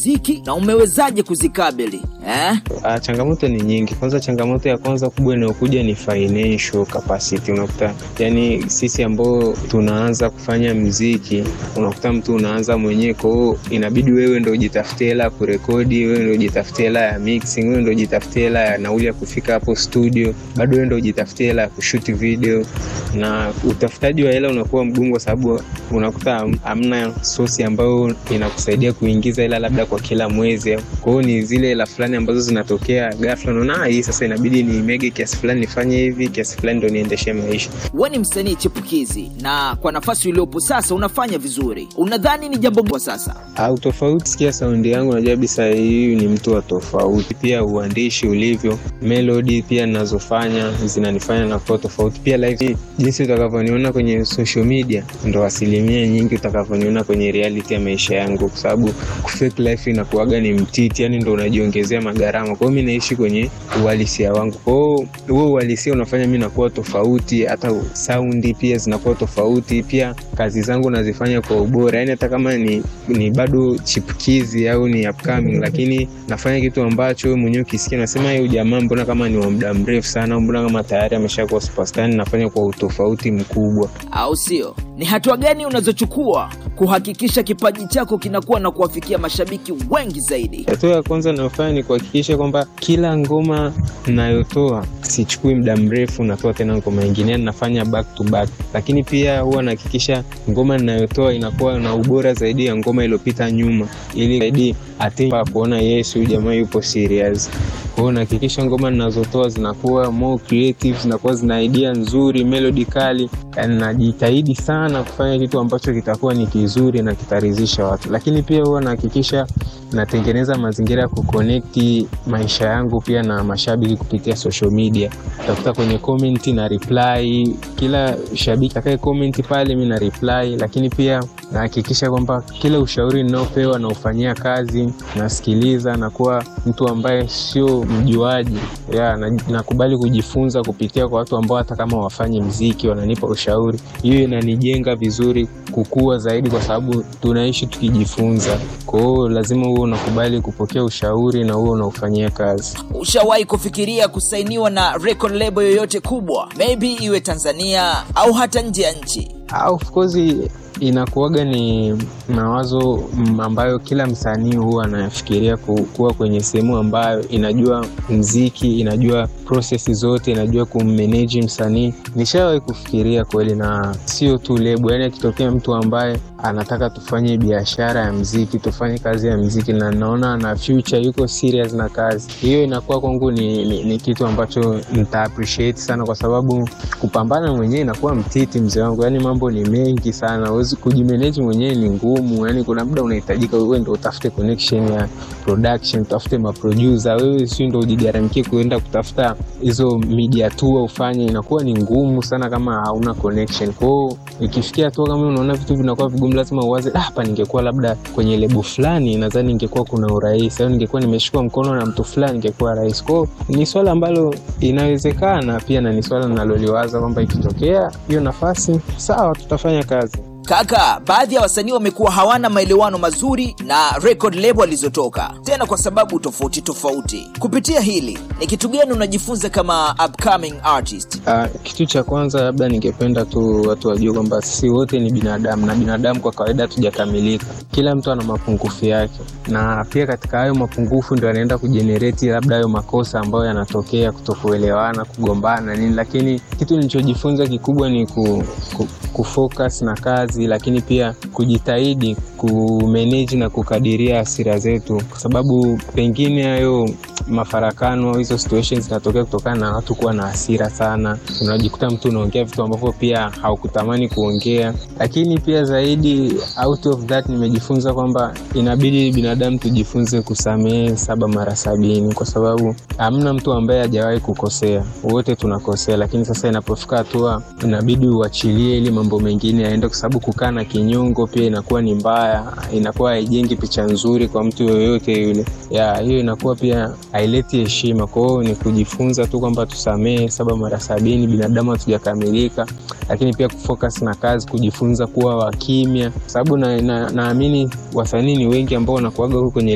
ziki na umewezaje kuzikabili eh? Ah, changamoto ni nyingi. Kwanza, changamoto ya kwanza kubwa inayokuja ni financial capacity. Unakuta yani, sisi ambao tunaanza kufanya mziki, unakuta mtu unaanza mwenyewe, kwa hiyo inabidi wewe ndo ujitafutie hela ya kurekodi, wewe ndo ujitafutie hela ya mixing, wewe ndo ujitafutie hela ya nauli ya kufika hapo studio, bado wewe ndo ujitafutie hela ya kushoot video, na utafutaji wa hela unakuwa mgumu, kwa sababu unakuta ham- hamna sosi ambayo inakusaidia kuingiza hela labda kwa kila mwezi. Kwa hiyo ni zile hela fulani ambazo zinatokea ghafla, unaona "Ah, hii sasa inabidi niimege kiasi fulani, nifanye hivi kiasi fulani ndo niendeshe maisha. we ni msanii chipukizi na kwa nafasi uliopo sasa unafanya vizuri unadhani ni jambo kwa sasa au tofauti. Sikia saundi yangu, najua kabisa hii ni mtu wa tofauti. Pia uandishi ulivyo, melody pia ninazofanya zinanifanya nakuwa tofauti. Pia live, jinsi utakavyoniona kwenye social media ndo asilimia nyingi utakavyoniona kwenye reality ya maisha yangu, kwa sababu kufake life inakuwaga ni mtiti, yani ndo unajiongezea magharama. Kwa hiyo mi naishi kwenye uhalisia wangu, kwa hiyo huo uhalisia unafanya mi nakuwa tofauti, hata saundi pia zinakuwa tofauti. Pia kazi zangu nazifanya kwa ubora, yani hata kama ni, ni bado chipukizi au ni upcoming, lakini nafanya kitu ambacho wewe mwenyewe ukisikia nasema huyu jamaa mbona kama ni wa muda mrefu sana, au mbona kama tayari ameshakuwa superstar. Yani nafanya kwa utofauti mkubwa. au sio ni hatua gani unazochukua kuhakikisha kipaji chako kinakuwa na kuwafikia mashabiki wengi zaidi Hatua ya kwanza nayofanya ni kuhakikisha kwamba kila ngoma nayotoa sichukui muda mrefu, natoa tena ngoma ingine, yani nafanya back to back. Lakini pia huwa nahakikisha ngoma ninayotoa inakuwa na ubora zaidi ya ngoma iliyopita nyuma, ili zaidi atimba kuona yes, huyu jamaa yupo serious. Kwa hiyo nahakikisha ngoma ninazotoa zinakuwa more creative, zinakuwa zina idea nzuri, melody kali. Yani najitahidi sana kufanya kitu ambacho kitakuwa ni kizuri na kitaridhisha watu, lakini pia huwa nahakikisha natengeneza mazingira ya kuconnect maisha yangu pia na mashabiki kupitia social media. Utakuta kwenye comment na reply kila shabiki atakaye comment pale, mi na reply, lakini pia nahakikisha kwamba kila ushauri ninaopewa naufanyia kazi, nasikiliza, nakuwa mtu ambaye sio mjuaji ya, na- nakubali kujifunza kupitia kwa watu ambao hata kama wafanye mziki wananipa ushauri. Hiyo inanijenga vizuri kukua zaidi, kwa sababu tunaishi tukijifunza. Kwa hiyo lazima huwe unakubali kupokea ushauri na huwe unaufanyia kazi. ushawahi kufikiria kusainiwa na record label yoyote kubwa maybe iwe tanzania au hata nje ya nchi Ah, of course inakuwaga ni mawazo mm, ambayo kila msanii huwa anafikiria ku- kuwa kwenye sehemu ambayo inajua mziki, inajua process zote, inajua kummanage msanii. Nishawahi kufikiria kweli, na sio tu lebo, yani akitokea mtu ambaye anataka tufanye biashara ya mziki, tufanye kazi ya mziki na naona na future yuko serious na kazi hiyo, inakuwa kwangu ni, ni, ni kitu ambacho nita appreciate sana, kwa sababu kupambana mwenyewe inakuwa mtiti, mzee wangu. Yani mambo ni mengi sana, huwezi kujimanage mwenyewe, ni ngumu. Yani kuna muda unahitajika wewe ndo utafute connection ya production, utafute maproducer, wewe si ndo ujigaramikie kuenda kutafuta hizo media tour ufanye, inakuwa ni ngumu sana kama hauna connection. Kwa hiyo ikifikia hatua kama unaona vitu vinakuwa vigumu, lazima uwaze, "Ah, hapa ningekuwa labda kwenye lebo fulani, nadhani ningekuwa kuna urahisi, au ningekuwa nimeshikwa mkono na mtu fulani, ingekuwa rahisi. Kwa hiyo ni swala ambalo inawezekana pia, na ni swala naloliwaza kwamba ikitokea hiyo nafasi, sawa, tutafanya kazi. kaka baadhi ya wasanii wamekuwa hawana maelewano mazuri na record label alizotoka tena kwa sababu tofauti tofauti kupitia hili ni kitu gani unajifunza kama upcoming artist Uh, kitu cha kwanza labda ningependa tu watu wajue kwamba sisi wote ni binadamu na binadamu kwa kawaida hatujakamilika. Kila mtu ana mapungufu yake, na pia katika hayo mapungufu ndio anaenda kujenereti labda hayo makosa ambayo yanatokea, kutokuelewana, kugombana nini. Lakini kitu nilichojifunza kikubwa ni ku, ku, kufocus na kazi, lakini pia kujitahidi kumanage na kukadiria hasira zetu, kwa sababu pengine hayo mafarakano au hizo situations zinatokea kutokana na watu kuwa na hasira sana. Unajikuta mtu unaongea vitu ambavyo pia haukutamani kuongea, lakini pia zaidi out of that nimejifunza kwamba inabidi binadamu tujifunze kusamehe saba mara sabini, kwa sababu hamna mtu ambaye hajawahi kukosea, wote tunakosea. Lakini sasa inapofika hatua inabidi uachilie ili mambo mengine yaende, kwa sababu kukaa na kinyongo pia inakuwa ni mbaya, inakuwa haijengi picha nzuri kwa mtu yoyote yule. Ya hiyo inakuwa pia haileti heshima. Kwa hiyo ni kujifunza tu kwamba tusamehe saba mara sabini, binadamu hatujakamilika, lakini pia kufocus na kazi, kujifunza kuwa wakimya, kwa sababu naamini na, naamini wasanii ni wengi ambao wanakuaga huko kwenye